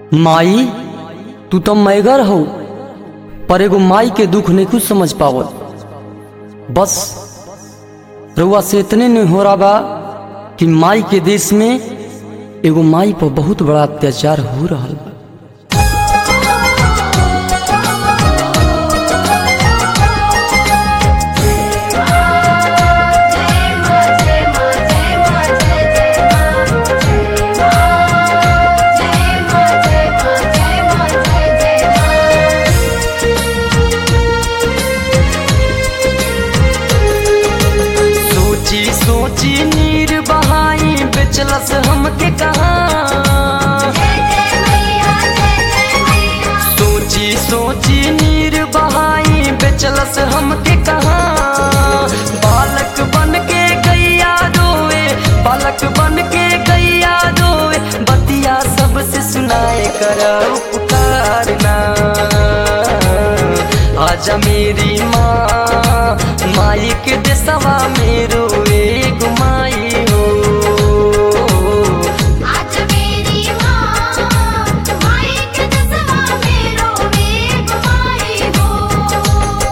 माई तू तो मैगर हो पर एगो माई के दुख नहीं कुछ समझ पावत बस रउआ से इतने नहीं हो रहा बा कि माई के देश में एगो माई पर बहुत बड़ा अत्याचार हो रहा बा सोची सोची नीर बहाई बेचलस हमके कहा सोची सोची नीर बहाई बेचलस हमके कहा बालक बन के गैया रोए बालक बन के गैया रोए बतिया सबसे सुनाए कर उपकारना आजा मेरी माँ माई के देसवा मेरो एक माई हो आज मेरी माँ माई के दसवा मेरो एक माई हो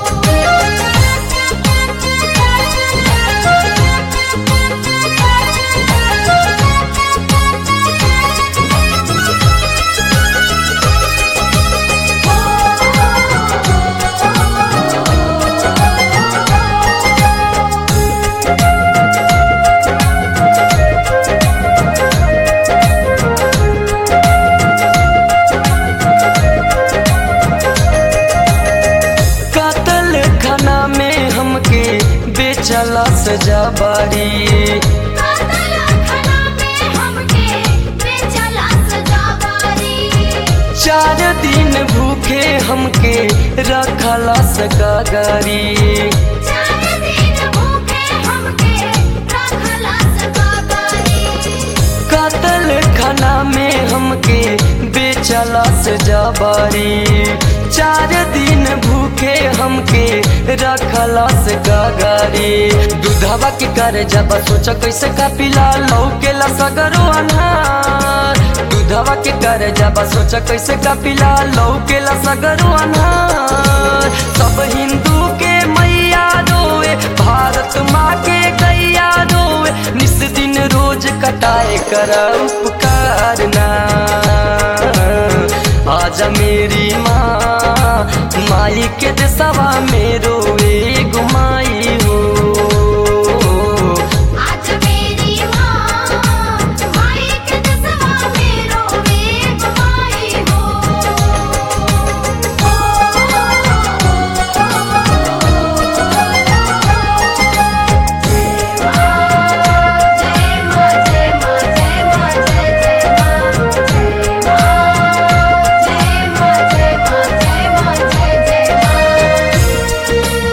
कातल खाना में हमके बेचला सजा बारी कातल खाना में हमके बेचला सजावारी चार दिन भूखे हमके रखला सगागारी चार दिन भूखे हमके रखला सगावारी कातल खाना में हमके बेचला सजा बारी चार दिन भूखे हमके रखला सगागारी दूधवा के करे जब सोच कैसे का पिला लौकेला सगरो अनहार दूधवा के करे जब सोच कैसे का पिला लौकेला सगरो अनहार सब हिंदू के मैया रोए भारत माँ के गैया रोए निस दिन रोज कटाए कर उपकारना आजा मेरी माँ माई के देसवा मेरो एगो माई हो आज मेरी माँ माई के दसवा मेरो एक माई हो जय माँ जय माँ जय माँ जय जय माँ जय माँ जय माँ जय माँ जय जय माँ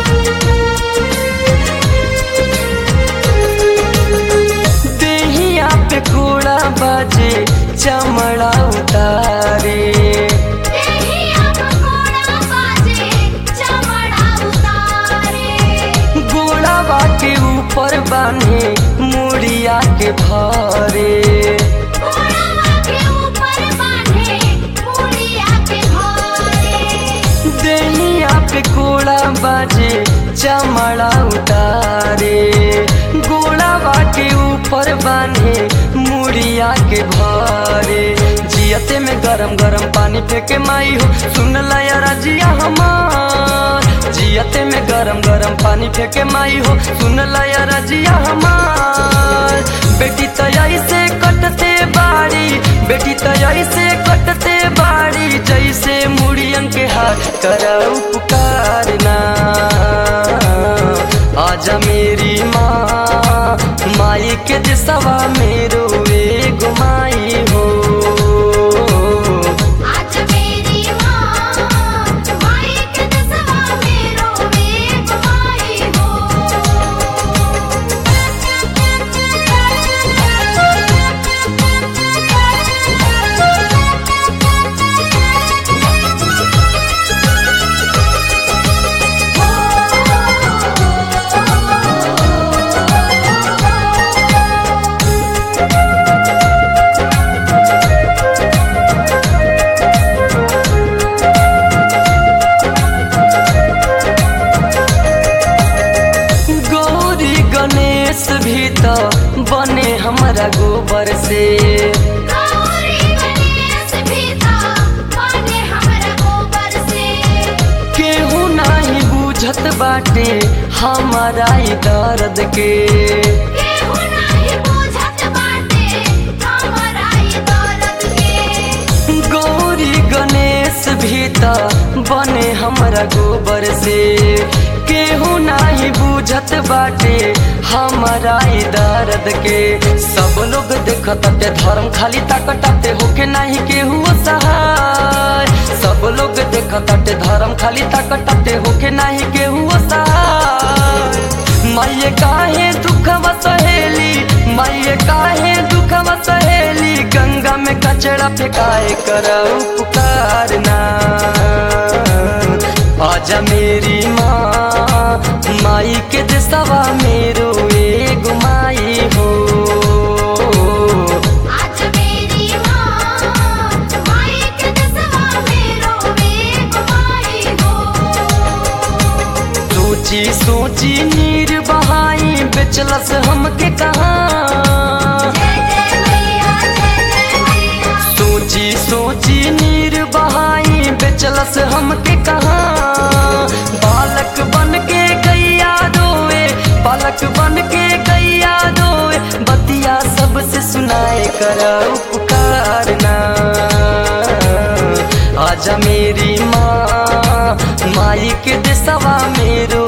देहिया पे घोड़ा बाजे चमड़ा उतारे देहिया पकोड़ा बाजे चमड़ा उतारे गोड़ावा के ऊपर बांधे मुड़िया के भारे घोड़ावा के ऊपर बांधे मुड़िया के घोड़े देहिया पे घोड़ा बाजे चमड़ा उतारे गोड़ावा के ऊपर बांधे मुड़िया के भारे जियते में गरम गरम पानी फेंके माई हो सुन लया रजिया हमार जियते में गरम गरम पानी फेंके माई हो सुन लया रजिया हमार बेटी तयाई से कटते बाड़ी बेटी तयाई से कटते बाड़ी जैसे मुड़ियन के हाथ कर उपकारना आजा मेरी माँ माई के दिसवा मेरो एगो माई हो आज मेरी माँ माई के दसवा मेरो एक माई हो से गौरी गणेश भीता बने हमरा गोबर से केहू नाही बुझत बाटे हमारा ई दर्द के केहू नाही बुझत बाटे हमरा ई दर्द के गौरी गणेश भी त बने हमरा गोबर से केहू नाही बुझत बाटे हमारा ई दर्द के सब लोग देखताटे धर्म खाली ताकताटे होके नाही केहू सहाय सब लोग देखताटे धर्म खाली ताकताटे होके नाही केहू सहाय माये काहे दुखवा सहेली माये काहे दुखवा सहेली गंगा में कचरा फेंकाए कर पुकारना आजा मेरी माँ माई के दिसवा मेरो एगो माई हो आज मेरी माँ माई के दसवा मेरो एक माई हो सोची सोची नीर बहाई बेचलस हमके कहाँ जय जय मैया जय जय मैया सोची सोची नीर बहाई बेचलस हमके कहाँ बालक बन के गैया रोए बालक बन के गैया रोए बतिया सबसे सुनाए कर पुकारना आजा मेरी माँ माई के दिसवा मेरो